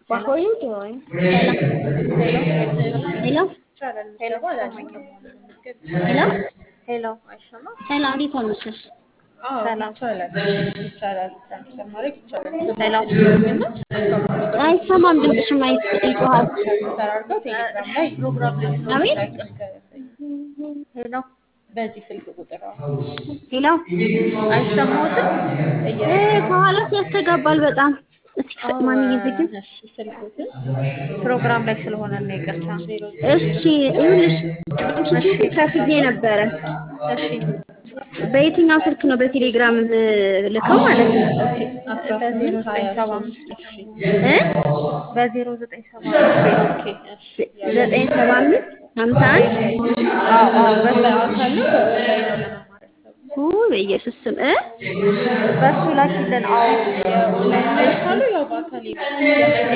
What were you doing? ሄሎ ሄሎ ሄሎ ሄሎ አይሰማም? ሄሎ እንዴት አመሸሽ? ሰላም ይቻላል ትራንስፈር ማድረግ ይቻላል። ሄሎ አይሰማም፣ ድምፅሽም አይ- ይጮሃል። ትራንስፈር አድርገው ቴሌግራም ላይ ፕሮግራም ላይ አቤት ሄሎ በዚህ ስልክ ቁጥር አዎ። ሄሎ አይሰማዎትም? እ ከኋላስ ያስተጋባል በጣም። እስኪ ማን እየዘግን? እሺ ስልኩትን ፕሮግራም ላይ ስለሆነ ነው ይቅርታ። እሺ ይኸውልሽ ኪኪ ከፍዬ ነበረ። እሺ በየትኛው ስልክ ነው በቴሌግራም ልከው ማለት ነው? አስራ በዜሮ ስምንት ሀያ ዘጠኝ ሰባ ሶስት አምስት እሺ እ በዜሮ ዘጠኝ ሰባ አምስት ኦኬ እሺ ዘጠኝ ሰባ አምስት ሀምሳ አንድ አዎ አዎ በሱ በአካል ነው በኦንላይን ነው ለመማር ያሰቡት? ኡ በኢየሱስ ስም እ በሱ ላኪልን። አዎ ኦንላይን ላይ ካሉ ያው በአካል ይመጣል።